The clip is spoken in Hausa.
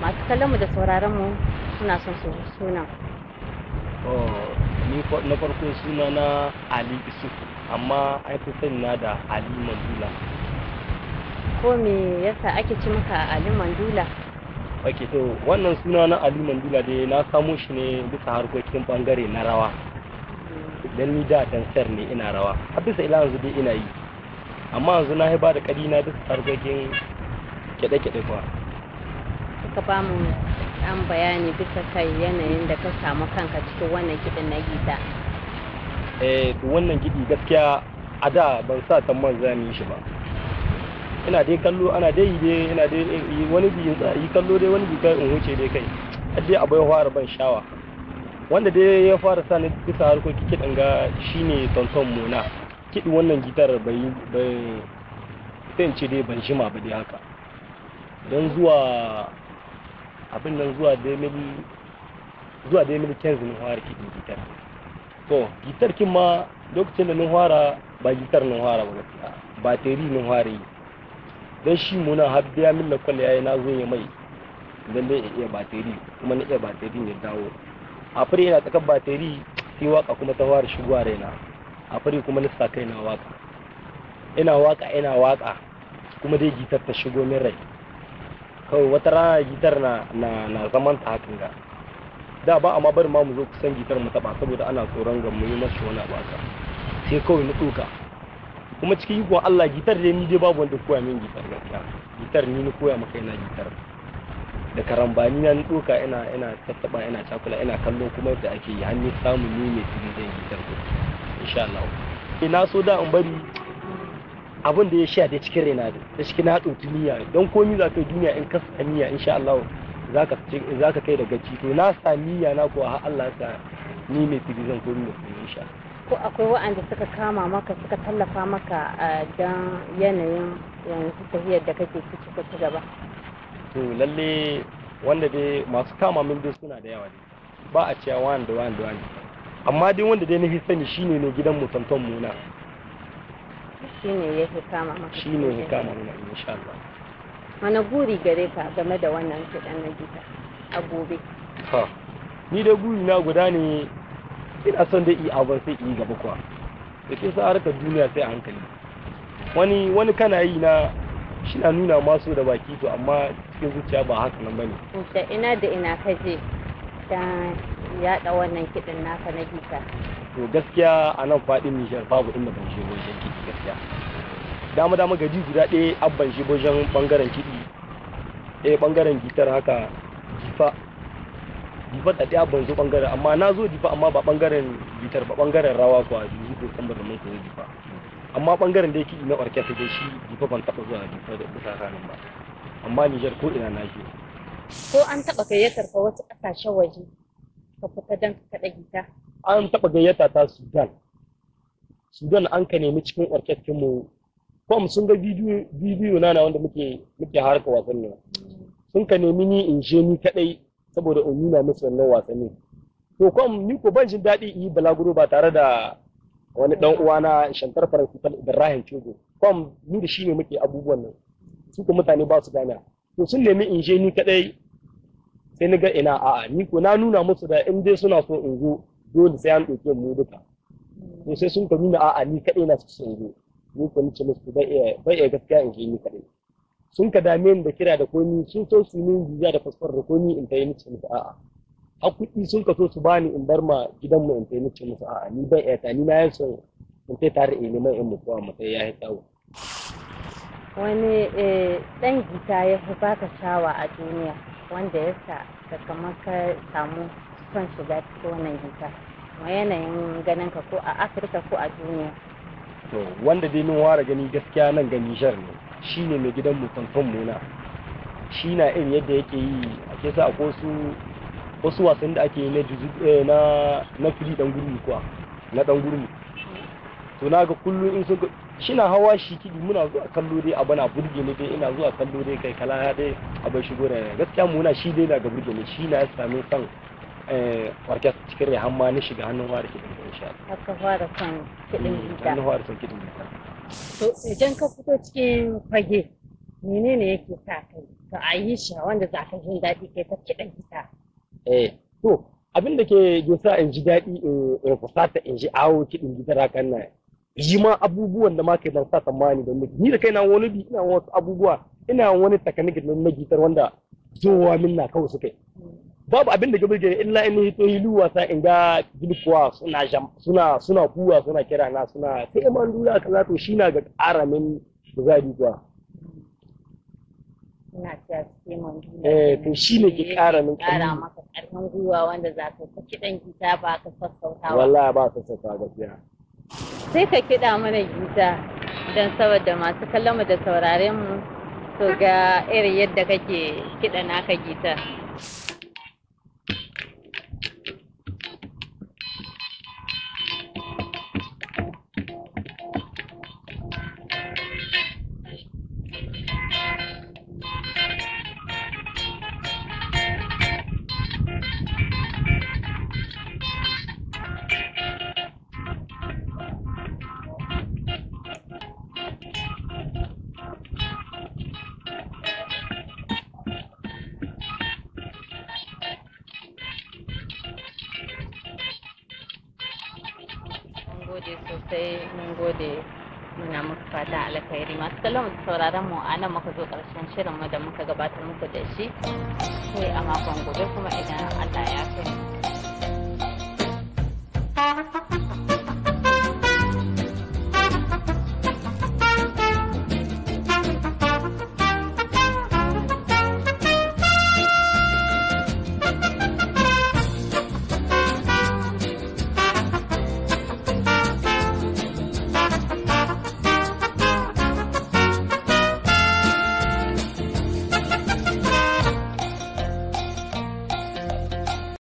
masu kallon mu da sauraron mu suna son su sunan Oh, ni fa- na farko suna na Ali Isuf amma an fi sani na da Ali Mandula. ko me yasa ake ci maka Ali Mandula Ok, to wannan suna na Ali Mandula dai na samo shi ne bisa harkokin bangare na rawa. Dan ni da dansar ne ina rawa. A bisa ila yanzu dai ina yi. Amma yanzu na ba da kadi na bisa harkokin kiɗe-kiɗe kuwa. ka ba mu an bayani bisa kai yanayin da ka samu kanka cikin wannan kiɗin na gida Eh, to wannan gidi gaskiya a da ban sa tamman zan yi shi ba. ina dai kallo ana dai yi dai ina dai yi wani bi in tsaya yi kallo dai wani bi kai in wuce dai kai har dai abai fara ban shawa wanda dai ya fara sa ni bisa harkokin kiɗan ga shine tonton mona kiɗi wannan gitar bai bai sai in ce dai ban shima ba dai haka don zuwa abin nan zuwa dai mil zuwa dai mil kenzi ni fara kiɗin gitar to gitar kin ma lokacin da ni fara ba gitar ni fara ba gaskiya bateri ni fara yi don shi muna har biya min da kwallo yayi na zo ya mai don dai iya bateri kuma na iya bateri ne dawo a fari ina tsakar bateri sai waka kuma ta fara shigowa raina a fari kuma na sa kai na waka ina waka ina waka kuma dai gitar ta shigo min rai kawai wata rana gitar na na na zaman ta hakan ga da ba amma bari ma mu zo kusan gitar mu taba saboda ana tsoron ga mu yi masa wani abu haka sai kawai na tsoka kuma cikin ikon Allah gitar da ni dai babu wanda koya min gitar gaskiya gitar ni na koya maka ina gitar da karambani na doka ina ina tattaba ina cakula ina kallo kuma yadda ake yi hannu samu ni mai tiri zan gitar ko insha Allah ina so da in bari abin da ya sha da cikin raina da cikin na ɗauki niyya don komi za ka yi duniya in ka sa niyya insha Allah zaka zaka kai da gaci to na sa niyya na ko har Allah sa ni mai tiri zan komi mai tiri insha Allah ko akwai waɗanda suka kama maka suka tallafa maka don yanayin yanzu tafiyar da kake ciki ko ci gaba to lalle wanda dai masu kama min dai suna da yawa dai ba a cewa wani da wani da wani amma dai wanda dai na fi sani shine ne gidan mu tonton muna shine yake kama maka shine ya kama muna insha Allah wani buri gare ka game da wannan kiɗan na gida a gobe ha ni dai buri na guda ne ina son dai iya abin sai yi gaba kuwa da ke sa harkar duniya sai a hankali wani wani kana yi na shi na nuna masu da baki to amma cikin zuciya ba haka nan bane da ina da ina ka je don yaɗa wannan kiɗin naka na gita to gaskiya a nan faɗin Nijar babu inda ban shi wajen kiɗi gaskiya dama dama gaji guda ɗaya abban shi wajen ɓangaren kiɗi ɗaya ɓangaren gitar haka jifa jifa da ɗaya ban zo ɓangaren amma na zo jifa amma ba ɓangaren gitar ba ɓangaren rawa kuwa jifi ko kan da mun ko jifa amma ɓangaren da yake na orkestra dai shi jifa ban taɓa zuwa jifa da kusa kanin ba amma Nijar ko ina na je ko an taɓa gayyatar ka wasu ƙasashen waje ka fita don ka kaɗa gita an taɓa gayyata ta Sudan. Sudan an ka nemi cikin orkestrin mu kom sun ga bidiyo bidiyo na wanda muke muke harka wasanni sun ka nemi ni in je ni kadai saboda in nuna musu wannan wasanni to kom ni ko ban jin daɗi in yi balaguro ba tare da wani dan uwa na Shantar Faransifal Ibrahim Chogo kom ni da shi ne muke abubuwan nan su ko mutane ba su gane to sun nemi in je ni kadai sai ni ga ina a'a ni ko na nuna musu da in dai suna so in zo dole sai an ɗauke mu duka to sai sun ka nuna a'a ni kaɗai na su in zo ni ko nace musu bai iya bai iya gaskiya in je ni kaɗai sun ka dame ni da kira da komi sun so su min visa da fasfar da komi in tayi nace musu a'a har kuɗi sun ka so su bani in bar ma gidanmu in tayi nace musu a'a ni bai iya ta ni na yi son in tayi tare in neman in mutuwa mu sai ya yi tsawo wani ɗan gita ya fi baka shawa a duniya wanda ya sa ka kamar ka samu son shiga cikin wannan gita ma yanayin ganin ka ko a afirka ko a duniya to wanda dai min ware gani gaskiya nan ga Nijar ne shine mai gidan mu tonton muna shi na irin yadda yake yi a ke sa ko su wasu wasan da ake yi na juzu na na fili dan gurmi kuwa na dan gurmi to na ga kullum in sun shi na hawa shi kidi muna zuwa kallo dai abu na burge ne dai ina zuwa kallo dai kai kala ya dai abin shigo da gaskiya muna shi dai na ga burge ne shi na ya sami son orkestra cikin rai hamma na shiga hannun ware kiɗin da insha Allah. har ka fara son kiɗin gita Hannun ware son kiɗin gita. to idan ka fito cikin fage menene yake sa kai to a yi shi wanda za ka jin daɗi kai ta kiɗan gita eh to abin da ke ke sa in ji daɗi in in fusata in ji awo kiɗin gitar hakan nan yi ma abubuwan da ma kai ban sa tsammani da miki ni da kaina wani bi ina wasu abubuwa ina wani takaniki na gitar wanda zowa min na kawai suka yi babu abin da gabe gani illa in hito hilu wasa in ga bilkuwa suna jam suna suna kuwa suna kira na suna sai man dula kaza to shi na ga ƙara min kuzari kuwa ina cewa sai man duniya eh to shi ne ke ƙara min ƙara ƙarfi maka ƙarfin gwiwa wanda za ka ta kiɗan gita ba ka sassautawa wallahi ba ta sassa gaskiya sai ka kiɗa mana gita don saboda masu kallon mu da sauraren mu to ga irin yadda kake kiɗa naka gita mun gode sosai mun gode muna muku fata alkhairi masu kallon mu da sauraron mu a nan muka zo karshen shirin mu da muka gabatar muku da shi sai a makon gobe kuma idan Allah ya kai mu.